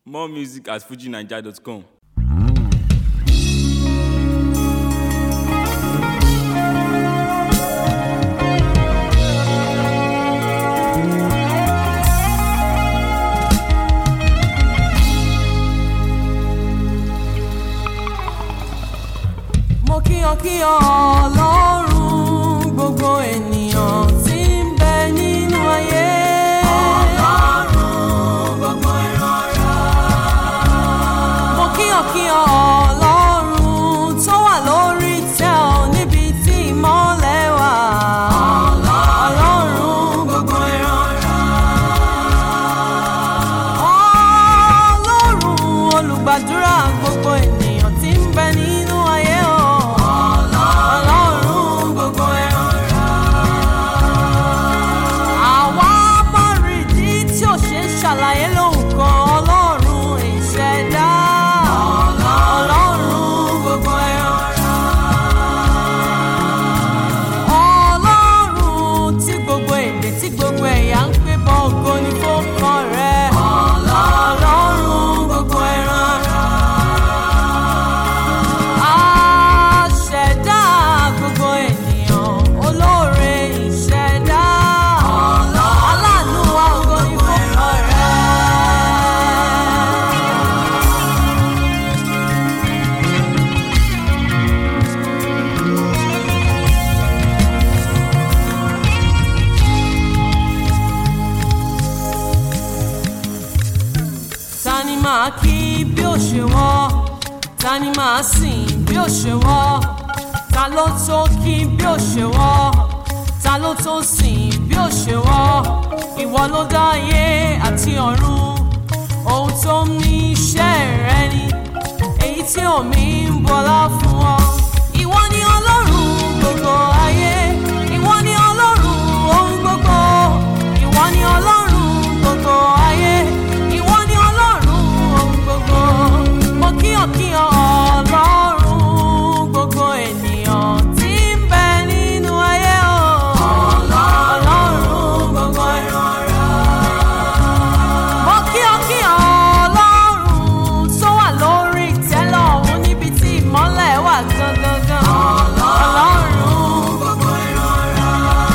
More music at fujinaija.com. mo kíyàn kíyàn ọlọ́run gbogbo ènìyàn tí ń bẹ nínú ayé. ọlọ́run gbogbo ìran rẹ̀. mo kíyàn kíyàn ọlọ́run tó wà lórí ìtẹ́ ọ níbi tí ìmọ́lẹ̀ wà. ọlọ́run gbogbo ìran rẹ̀. ọlọ́run olùgbàdúrà gbogbo ènìyàn tí ń bẹ nínú ayé o. ọlọ́run gbogbo ẹran rẹ̀. àwa bá rí ìdí tí ò ṣe ń ṣàlàyé lóhùn kan ọlọ́run ìṣẹ̀dá. ọlọ́run gbogbo ẹran rẹ̀. ọlọ́run tí gbogbo èdè tí gbogbo ẹ̀yà ń pè bọ́ ògo ní fọ́kọ rẹ̀. ọlọ́run gbogbo ẹran rẹ̀. Aṣẹ̀dá gbogbo ènìyàn, olóore ìṣẹ̀dá. Aláàánú wa ògo ní fọ́kọ rẹ̀. ta ni máa kí bí ó ṣe wọ́ ta ni máa sìn bí ó ṣe wọ́ ta ló tó kí bí ó ṣe wọ́ ta ló tó sìn bí ó ṣe wọ́ ìwọ ló dá ayé àti ọ̀run ohun tó ń ní iṣẹ́ rẹ ni èyí tí omi ń bọlá fún ọ ìwọ ni ọlọ́run gbogbo ayé ìwọ ni ọlọ́run ohun gbogbo ìwọ ni ọlọ́run gbogbo ayé ìwọ ni ọlọ́run ohun gbogbo mo kíyàn kíyàn ọlọ́run gbogbo ènìyàn tí ń bẹ nínú ayé o ọlọ́run gbogbo ìran rẹ̀. mo kíyàn kíyàn ọlọ́run tó wà lórí ìtẹ́lẹ̀ ọ̀hún níbi tí ìmọ́lẹ̀ wà gangan ọlọ́run gbogbo ìran rẹ̀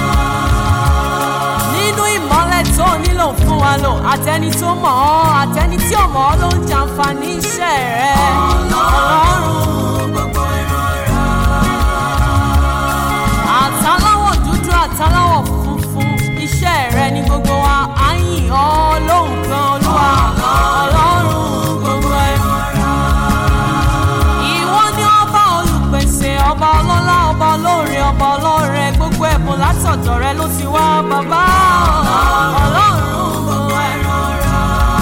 nínú ìmọ́lẹ̀ tó nílò fún wa lò àtẹni tó mọ̀ ọ́ àtẹni tí ò mọ̀ ọ́ ló ń jàǹfààní iṣẹ́ rẹ̀ ọlọ́run gbogbo ìran rẹ̀. àtàláwọ̀ dúdú àtàláwọ̀ funfun iṣẹ́ rẹ̀ ni gbogbo wa á yìn ọ́ lóhùn kan olúwa ọlọ́run gbogbo ìran rẹ̀. Ìwọ ni ọba olùpèsè ọba ọlọ́lá ọba olóore ọba ọlọ́rẹ gbogbo ẹ̀bùn látọ̀dọ̀ rẹ ló ti wá bàbá ọlọ́run gbogbo ẹran rẹ.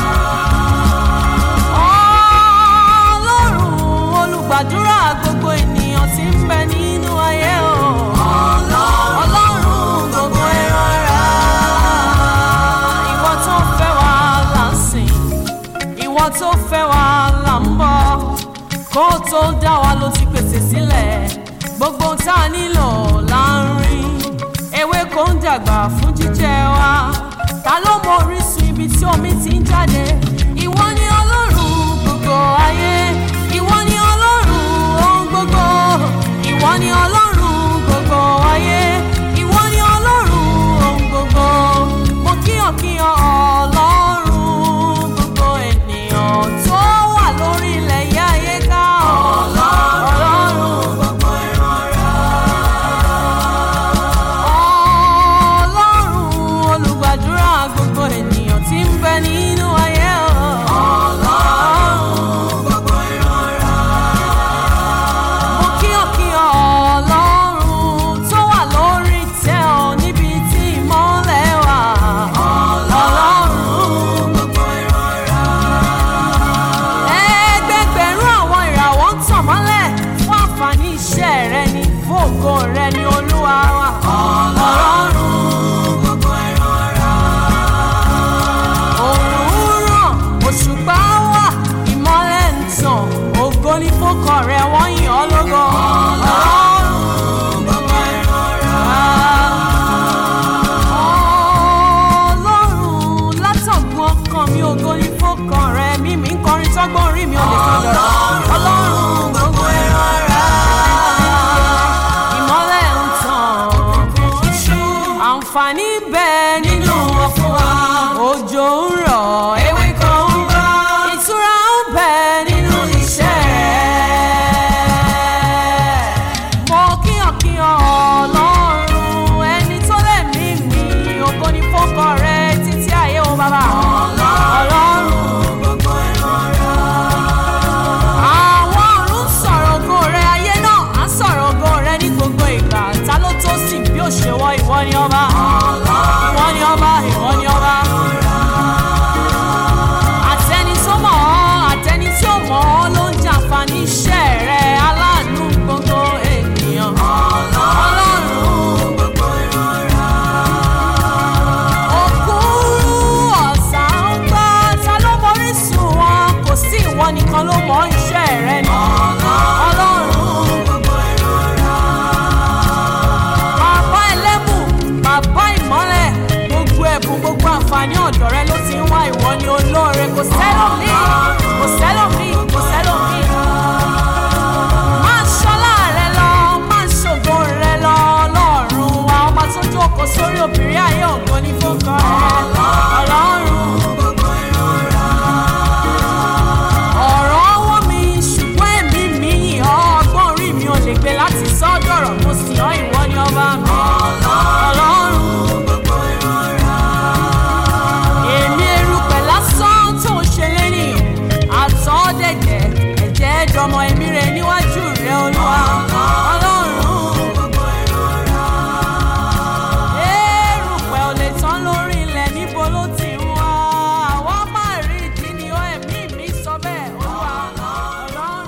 Ọlọ́run olùgbàdúrà gbogbo ènìyàn tí ń bẹ nínú ayé o. Ọlọ́run gbogbo ẹran rẹ. Ìwọ tó fẹ́ wa là ń sìn ìwọ tó fẹ́ wa là ń bọ̀ kó tó dá wa ló ti pèsè sílẹ̀ gbogbo tá a nílò là ń rí ewé kò ń dàgbà fún jíjẹ wa ta ló mọ orísun ibi tí omi ti ń jáde ìwọ ni ọlọ́run gbogbo ayé ìwọ ni ọlọ́run ohun gbogbo ìwọ ni ọlọ́run gbogbo ayé ìwọ ni ọlọ́run ohun gbogbo mo kíyàn kíyàn ọlọ́run gbogbo ènìyàn tó wà lórí ilẹ̀ yá ayé ká ọlọ́run gbogbo ìran rẹ̀. ọlọ́run olùgbàdúrà gbogbo ènìyàn tí ń bẹ nínú ayé ọlọ́run gbogbo ìran rẹ̀. mo kíyàn kíyàn ọlọ́run tó wà lórí ìtẹ́ ọ níbi tí ìmọ́lẹ̀ wà ọlọ́run gbogbo ìran rẹ̀. ẹgbẹgbẹ̀rún àwọn ìràwọ̀ ń tàn mọ́lẹ̀ fún àǹfààní iṣẹ́ rẹ ni fún ògo rẹ ni olúwa wa ọlọ́run gbogbo ìran rẹ̀. òòrùn ràn òṣùpá wà ìmọ́lẹ̀ ń tàn ògo ní fọ́kàn rẹ wọ́n yìn ọ́ lógo ọlọ́run gbogbo ìran rẹ̀. ọlọ́run látọ̀gbọ́n kan mi ògo ní fọ́kàn rẹ mímí kọ́ nìkan ló mọ iṣẹ́ rẹ ni. ọlọ́run bàbá ẹlẹ́bù bàbá ìmọ́lẹ̀ gbogbo ẹ̀bùn gbogbo àǹfààní ọ̀dọ̀ rẹ ló ti ń wá ìwọ ni olóore kò sẹ́lòmí kò sẹ́lòmí kò sẹ́lòmí. máa ṣọlá rẹ lọ máa ṣògo rẹ lọ ọlọ́run wa ọba tó jókòó sórí òbírí ayé ògo ní fúnkọ rẹ ọlọ́run. ọ̀rọ̀ ọwọ́ mi ṣùgbọ́n èmi mi yìn ọ́ ọgbọ́n orí mi ò lè gbé láti sọ́dọ̀rọ̀ mo sì ọ́ ìwọ ni ọba mi. ọlọ́run èmi erùpẹ̀ lásán tó ń ṣe lẹ́nìyàn àtọ́dẹ̀dẹ̀ ẹ̀jẹ̀ jọmọ èmi rẹ̀ níwájú rẹ̀ olúwa ọlọ́run. erùpẹ̀ ò lè tán lórí ilẹ̀ níbo ló ti ń wá àwa máa rí ìdí ni ó ẹ̀mí mi sọ bẹ́ẹ̀ olúwa ọlọ́run.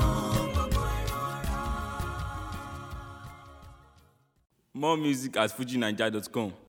More music at fujinaija.com.